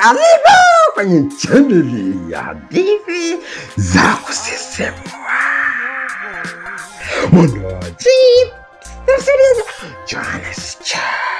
Karibu kwenye chaneli ya hadithi za kusisimua. Mwondoaji msaidizi Johannes Cha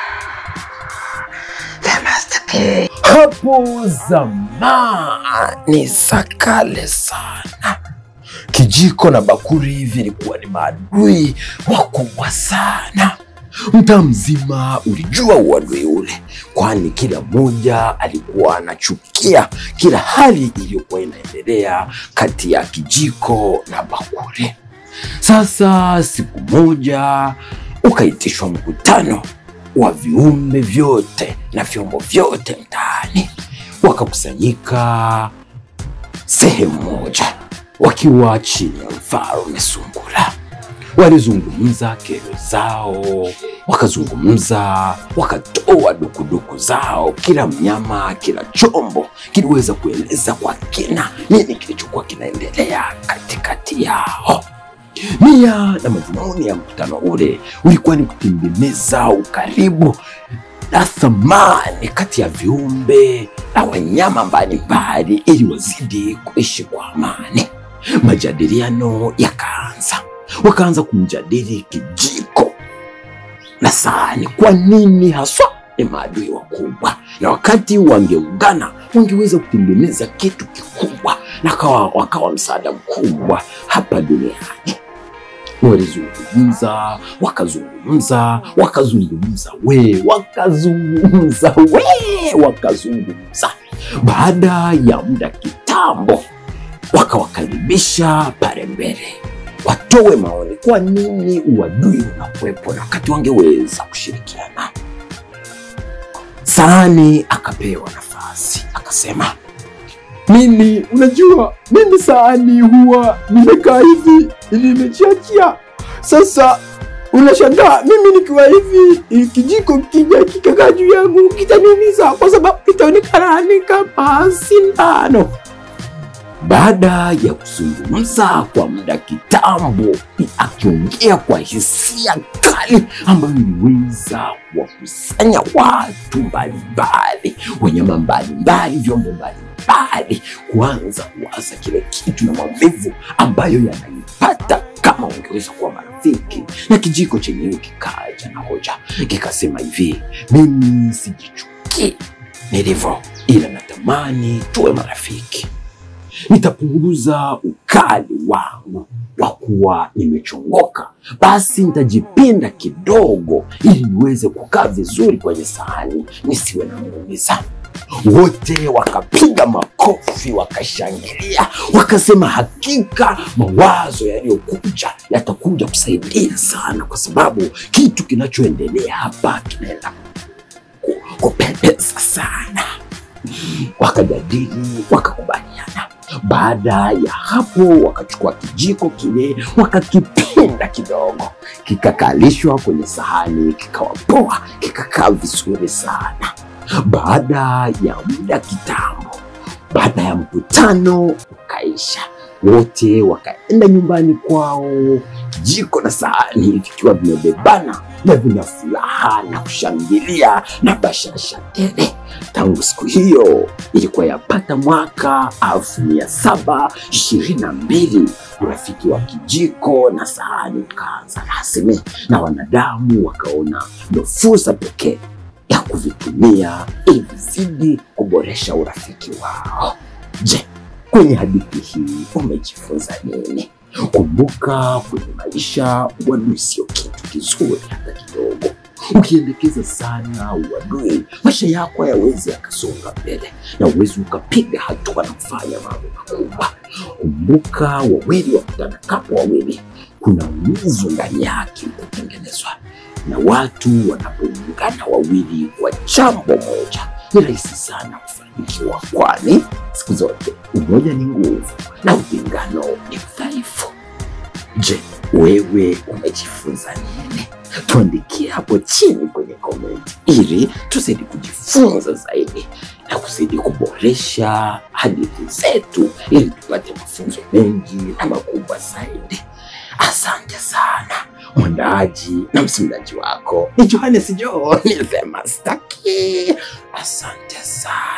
The Master Key. Hapo zamani za kale sana, kijiko na bakuri vilikuwa ni maadui wakubwa sana. Mtaa mzima ulijua uadui ule, kwani kila mmoja alikuwa anachukia kila hali iliyokuwa inaendelea kati ya kijiko na bakuri. Sasa siku moja ukaitishwa mkutano wa viumbe vyote na vyombo vyote mtaani, wakakusanyika sehemu moja wakiwa chini ya mfalme Sungura. Walizungumza kero zao, wakazungumza, wakatoa dukuduku zao. Kila mnyama, kila chombo kiliweza kueleza kwa kina nini kilichokuwa kinaendelea katikati yao. Nia na madhumuni ya mkutano ule ulikuwa ni kutengeneza ukaribu na thamani kati ya viumbe na wanyama mbalimbali ili wazidi kuishi kwa amani. Majadiliano yakaanza, wakaanza kumjadili kijiko na sahani, kwa nini haswa ni maadui wakubwa, na wakati wangeungana wangeweza kutengeneza kitu kikubwa na kawa, wakawa msaada mkubwa hapa duniani. Walizungumza, wakazungumza, wakazungumza we, wakazungumza we, wakazungumza. Baada ya muda kitambo, wakawakaribisha pale mbele watoe maoni, kwa nini uadui unakuwepo na wakati wangeweza kushirikiana. Sahani akapewa nafasi, akasema Mimi unajua, mimi sahani huwa nimekaa hivi nimechiachia. Sasa unashangaa mimi nikiwa hivi, eh, kijiko kija kikakaa juu yangu kitaniumiza, kwa sababu kitaonekana ni kama sindano. Baada ya kuzungumza kwa muda kitambo, akiongea kwa hisia kali ambayo iliweza kuwakusanya watu mbalimbali, wanyama mbalimbali, vyombo mbalimbali, kuanza kuwaza kile kitu na maumivu ambayo yanaipata kama wangeweza kuwa marafiki. Na kijiko chenyewe kikaja na hoja, kikasema hivi, mimi sijichukii nilivyo, ila natamani tuwe marafiki nitapunguza ukali wangu wa kuwa nimechongoka, basi nitajipinda kidogo ili niweze kukaa vizuri kwenye sahani nisiwe na muumiza. Wote wakapiga makofi, wakashangilia, wakasema hakika mawazo yaliyokuja yatakuja kusaidia sana, kwa sababu kitu kinachoendelea hapa kinaenda ku- kupendeza sana. Wakajadili, wakakubaliana. Baada ya hapo, wakachukua kijiko kile wakakipinda kidogo, kikakalishwa kwenye sahani, kikawa poa, kikakaa vizuri sana. Baada ya muda kitambo, baada ya mkutano ukaisha, wote wakaenda nyumbani kwao, kijiko na sahani vikiwa vimebebana na vina furaha na kushangilia na bashasha tele. Tangu siku hiyo ilikuwa yapata mwaka elfu mia saba ishirini na mbili urafiki wa kijiko na sahani ukaanza rasmi, na wanadamu wakaona ndo fursa pekee ya kuvitumia ili vizidi kuboresha urafiki wao. Je, kwenye hadithi hii umejifunza nini? Kumbuka, kwenye maisha uadui sio kitu kizuri hata kidogo. Ukiendekeza sana uadui, maisha yako hayawezi yakasonga mbele na uwezi ukapiga hatua na kufanya mambo makubwa. Kumbuka, wawili wakutana wawili, kuna umivu ndani yake utatengenezwa, na watu wanapoungana wawili kwa jambo moja ni rahisi sana kufanikiwa, kwani siku zote umoja ni nguvu na utengano ni udhaifu. Je, wewe umejifunza nini? Tuandikie hapo chini kwenye komenti ili tuzidi kujifunza zaidi na kuzidi kuboresha hadithi zetu ili tupate mafunzo mengi na makubwa zaidi. Asante sana. Mwandaaji na msimuliaji wako ni Johannes John, ni The Master Key. Asante sana.